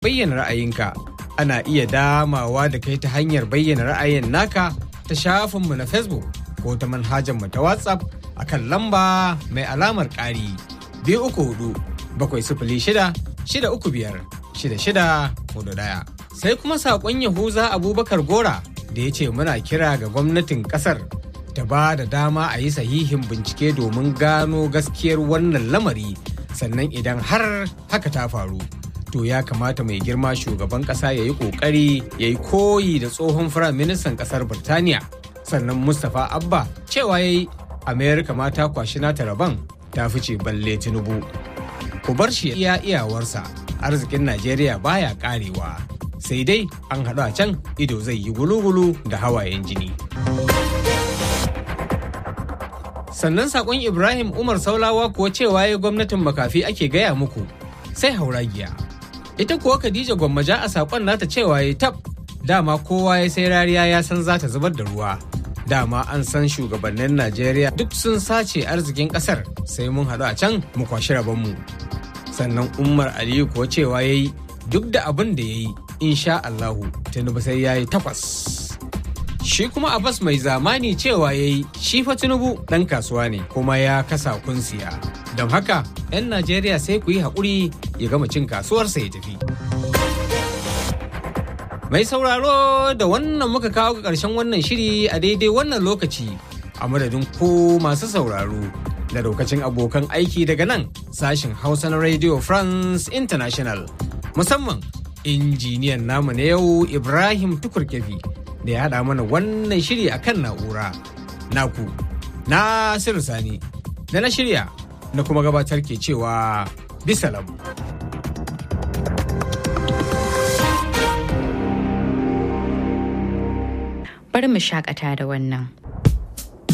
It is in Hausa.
bayyana ra'ayinka ana iya damawa da kai ta hanyar bayyana ra'ayin naka ta shafinmu na facebook ko ta manhajarmu ta whatsapp a kan lamba mai alamar ƙari biyu uku hudu bakwai sifili shida shida uku biyar shida shida hudu ɗaya sai kuma saƙon yahuza abubakar gora da ya ce muna kira ga gwamnatin ƙasar ta ba da dama a yi sahihin bincike domin gano gaskiyar wannan lamari sannan idan har haka ta faru to ya kamata mai girma shugaban kasa ya yi kokari ya yi koyi da tsohon firaministan kasar birtaniya sannan mustapha abba cewa ya yi amerika ma ta kwashi nata rabon ta fice balle tinubu ku bar shi iya iyawarsa arzikin najeriya baya karewa sai dai an haɗu a can ido zai yi gulu-gulu da hawayen jini sannan sakon ibrahim umar saulawa kuwa cewa ya gwamnatin makafi ake gaya muku sai hauragiya ita kuwa khadija gwammaja a sakon nata cewa ya tab dama kowa ya sai rariya ya san za ta zubar da ruwa dama an san shugabannin najeriya duk sun sace arzikin kasar sai mun haɗu a can mu kwashi rabonmu sannan umar aliyu kuwa cewa ya yi duk da abin da ya yi insha allahu tinubu sai ya yi takwas shi kuma abbas mai zamani cewa ya yi shi fa tinubu ɗan kasuwa ne kuma ya kasa kunsiya don haka 'yan najeriya sai ku yi haƙuri ya gama cin kasuwarsa ya tafi mai sauraro da wannan muka kawo ga ƙarshen wannan shiri a daidai wannan lokaci a madadin ko masu sauraro da lokacin abokan aiki daga nan sashin hausa na radio france international musamman injiniyan namu na yau ibrahim tukurkefi da ya haɗa mana wannan shiri a kan na'ura naku na sani da na shirya na kuma gabatar ke cewa bisalam. Bari mu shakata da wannan.